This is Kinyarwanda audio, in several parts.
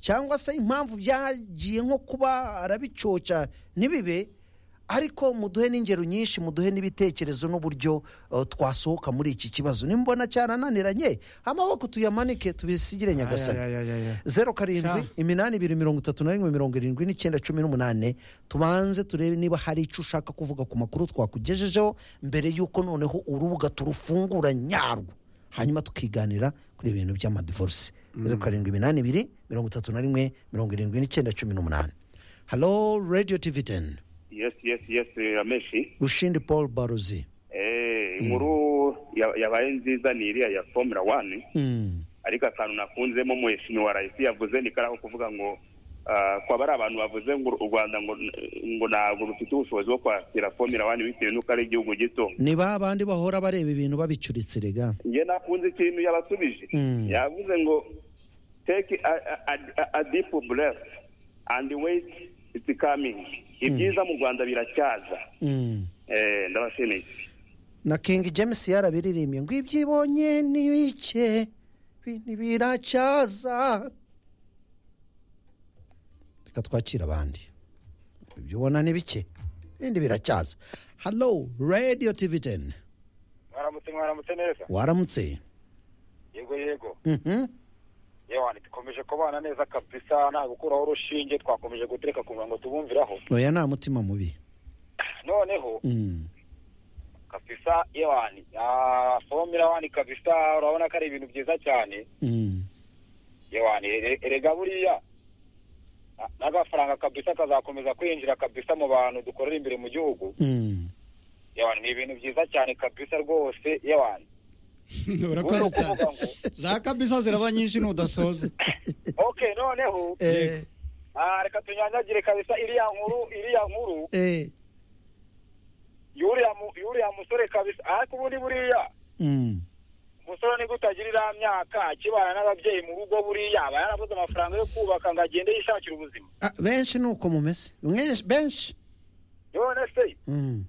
cyangwa se impamvu byagiye nko kuba arabicoca ntibibe ariko muduhe n'ingero nyinshi muduhe n'ibitekerezo n'uburyo eh, twasohoka muri iki kibazo nimbona cyarananiranye amaboko tuyamanike tubisigire nyagasani Aya, aya, aya, aya. zeru karindwi Sha. iminani ibiri mirongo itatu na rimwe mirongo irindwi n'icyenda cumi n'umunane tubanze turebe niba hari icyo ushaka kuvuga ku makuru twakugejejeho mbere y'uko noneho urubuga turufungura nyarwo hanyuma tukiganira kuri ibintu by'amadivorisi zeru karindwi iminani ibiri mirongo itatu na rimwe mirongo irindwi n'icyenda cumi n'umunane halo radiyo tivi teni yes yes yes rameshi rushindi paul baruzi eh, inkuru ya- yabaye nziza ni iriya ya formula one Mm. ariko akantu nakunzemo umuheshimi wa rayisi yavuze ni kariya ko kuvuga ngo ah, ko ari abantu bavuze ngo u rwanda ngo ngo ntabwo rufite ubushobozi bwo kwakira formula one bitewe n'uko ari igihugu gito ni ba bandi bahora bareba ibintu babicuritse rega njye nakunze ikintu yabasubije Mm. yavuze ngo take a, a, a, a deep breath and wait it's coming ibyiza mu rwanda biracyaza Mm. eh, ndabashimiye na king james yarabiririmbye ngo ibyo ibonye ni bike bi- biracyaza reka twakira abandi ibyo ubona ni bike ibindi biracyaza halo radiyo tivi teni mwaramutse mwaramutse neza waramutse yego yego Mhm. yewe dukomeje kubana neza kabisa nta gukuraho urushinge twakomeje gutereka ku murongo tubumviraho oya nta mutima mubi noneho Mm. kabisa yewe fomira wani kabisa urabona ko ari ibintu byiza cyane Mm. yewe erega buriya na- n'agafaranga kabisa kazakomeza kwinjira kabisa mu bantu dukorera imbere mu gihugu Mm. yewe ni ibintu byiza cyane kabisa rwose yewe urakoze cyane za kabisa ziraba nyinshi ntudasoza okay noneho Eh, ah, reka tunyanyagire kabisa iriya nkuru iriya nkuru eh. yuriya mu- yuriya musore kabisa ariko ubundi buriya Mm. umusore ni utagira iriya myaka akibana n'ababyeyi mu rugo buriya aba yarabuze amafaranga yo kubaka ngo agende yishakire ubuzima Ah, benshi ni uko mumeze Mwenshi- benshi none se Mm.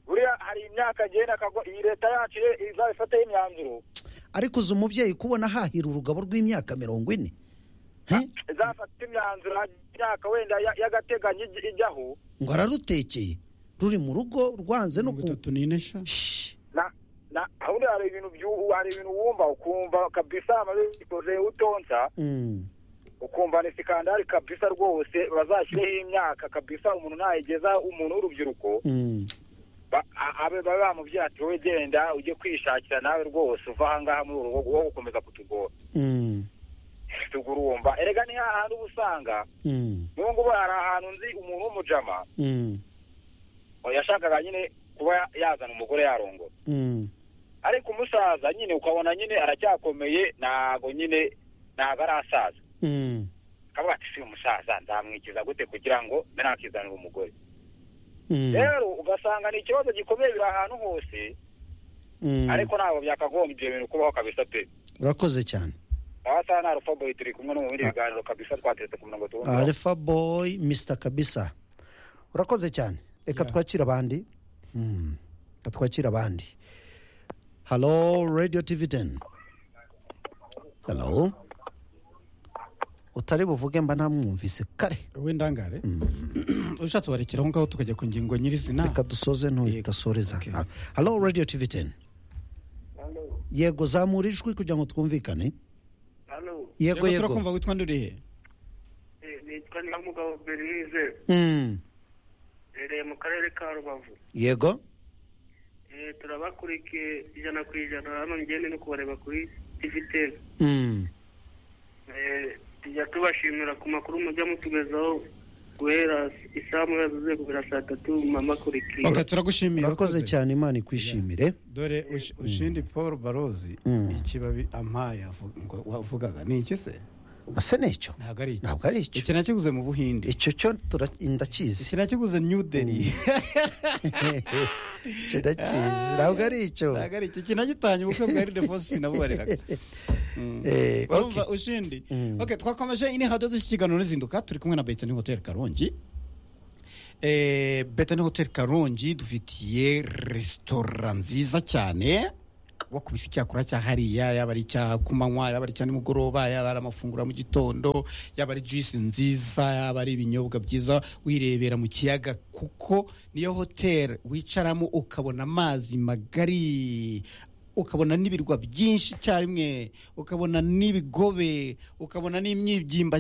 buriya hari imyaka agenda akagwa iyi leta yacu ye izabifataho imyanzuro ariko uzi umubyeyi kubona hahira urugabo rw'imyaka mirongo ine He? izafata imyanzuro hajya imyaka wenda ya- y'agateganyo ijya- ijyaho ngo ararutekeye ruri mu rugo rwanze no mirongo ku itatu n'ine sha Shh. na na ahubwo hari ibintu by'ubu hari ibintu wumva ukumva kabisa amabikoze utonsa Mm. ukumva ni sikandari kabisa rwose bazashyireho imyaka kabisa umuntu nayigeza umuntu w'urubyiruko Mm. ba- a- abe babe bamubwira ati wowe genda ujye kwishakira nawe rwose uva ahangaha muri uru rugo wowe gukomeza kutugora Mm. tugurumba erega ni hahandi uba usanga Mm. n'ubu ngubu hari ahantu nzi umuntu w'umujama Mm. yashakaga nyine kuba ya- yazana umugore yarongora Mm. ariko umusaza nyine ukabona nyine aracyakomeye ntabwo nyine ntabwo arasaza Mm. akavuga ati si umusaza nzamwikiza gute kugira ngo mbe nakizanira umugore Mm. rero ugasanga ni ikibazo gikomeye biri ahantu hose Mm. ariko ntabwo byakagombye ibyo bintu kubaho kabisa pe urakoze cyane abasaha na arufaboyi turi kumwe no mu bindi biganiro kabisa twateretse ku mirongo tubona alpha boy mr kabisa urakoze cyane reka Yeah. twakire abandi Mm. reka twakire abandi halo radio tv teni halo utari buvuge mba ntamwumvise kare wowe ndangare ushatse warekera aho ngaho tukajya ku ngingo nyirizina reka dusoze Yego. ntudasoreza Okay. halo radio tv teni yego zamura ijwi kugira ngo twumvikane yego yego turakumva witwa ndurihe nitwa nyamugabo berinise Mm. rereye mu karere ka rubavu yego Eh, turabakurikiye ijana ku ijana hano ngende no kubareba kuri tiviteri Mm. tujya tubashimira ku makuru mujya mutugezaho guhera isaha muba yazuzuye kugera saa tatu mubamakurikiye okay, turagushimira urakoze cyane imana ikwishimire dore ush- ushindi paul barozi Mm. ikibabi ampaye avu- ngo wavugaga ni iki se ese ni icyo ntabwo ari iki ntabwo ari icyo iki nakiguze mu buhinde icyo cyo tura- iki ndakizi nakiguze new delhi icyo ndakizi ntabwo ari icyo ntabwo ari iki iki nagitanye ubukwe bwa ride fosi sinabubariraga Mm. Eh, urumva ushindi Mm. okay twakomeje ine hadoze iki kiganiro n'izinduka turi kumwe na betani hotel karongi betani hotel karongi dufitiye resitora nziza cyane wakubise icyakora cya hariya yaba ari icya ku manywa yaba ari icya nimugoroba yaba ari amafunguro ya mu gitondo yaba ari juice nziza yaba ari ibinyobwa byiza wirebera mu kiyaga kuko niyo hoteli wicaramo ukabona amazi magari ukabona n'ibirwa byinshi icyarimwe ukabona n'ibigobe ukabona n'imyibyimba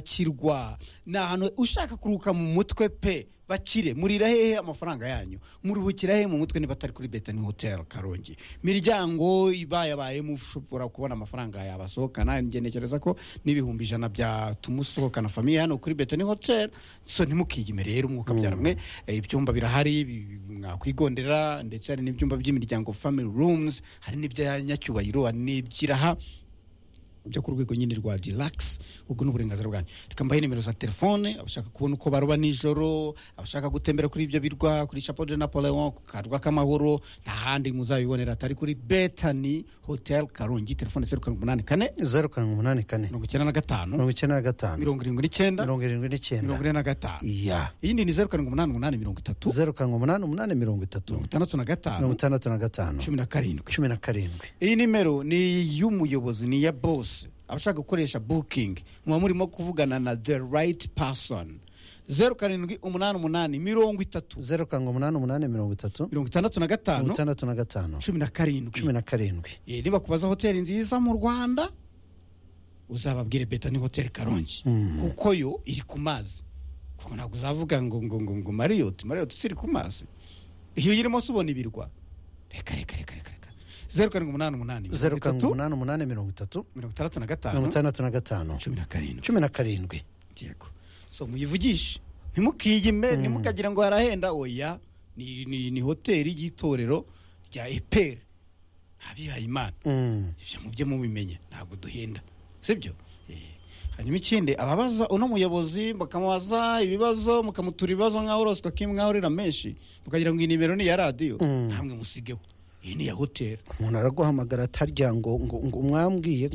ni ahantu ushaka kuruhuka mu mutwe pe bakire murira hehe amafaranga yanyu muruhukira hehe mu mutwe niba atari kuri betani hoteli karongi miryango ibayabayemo ushobora kubona amafaranga yabasohokana ngenekereza ko n'ibihumbi ijana byatuma usohokana famiye hano kuri betani hoteli so ntimukiyime rero umwuka mwe ibyumba birahari bi- mwakwigondera ndetse hari n'ibyumba by'imiryango family rooms hari n'ibya nyacyubahiro hari n'iby'iraha byo ku rwego nyine rwa deluxe ubwo ni uburenganzira bwanyu reka mbahe nimero za telefone abashaka kubona uko baroba nijoro abashaka gutembera kuri ibyo birwa kuri chapeau de napoleon ku karwa k'amahoro nta handi muzabibonera atari kuri betani hotel karongi telefone zeru karindwi umunani kane zeru karindwi umunani kane mirongo icyenda na gatanu mirongo icyenda na gatanu mirongo irindwi n'icyenda mirongo irindwi n'icyenda mirongo ine na gatanu iya iyindi ni zeru karindwi umunani umunani mirongo itatu zeru karindwi umunani umunani mirongo itatu mirongo itandatu na mirongo gatanu itandatu na gatanu cumi cumi na karindwi na karindwi iyi nimero ni iy'umuyobozi ni iya bose abashaka gukoresha booking muba murimo kuvugana na the right person zeru karindwi umunani umunani mirongo itatu zeru karindwi umunani umunani mirongo itatu mirongo itandatu na mirongo gatanu itandatu na gatanu cumi na cumi karindwi na karindwi Eh, nibakubaza hoteli nziza mu rwanda uzababwire beta ni hoteli karongi kuko yo iri ku mazi kuko ntabwo uzavuga ngo ngo ngo ngo mariyoti mariyoti si iri ku mazi iyo uyirimo se ubona ibirwa reka reka reka reka reka zeru karindwi umunani umunani mirongo zeru karindwi itatu, umunani umunani mirongo itatu mirongo itandatu na mirongo gatanu itandatu na gatanu cumi na karindwi cumi na karindwi yego so muyivugishe ntimukiyime ntimukagira ngo harahenda oya ni, ni, ni hoteli y'itorero rya eperi abihaye imana Mm. ibyo mubyo mubimenye ntabwo duhenda sibyo Eh, hanyuma ikindi ababaza uno muyobozi bakamubaza ibibazo mukamutura ibibazo nkaho uroswa kim nkaho urira menshi mukagira ngo iyi nimero ni iya radiyo namwe musigeho iyi ni iya hoteli umuntu araguhamagara atarya ngo ngo ngo umwambwiye ngo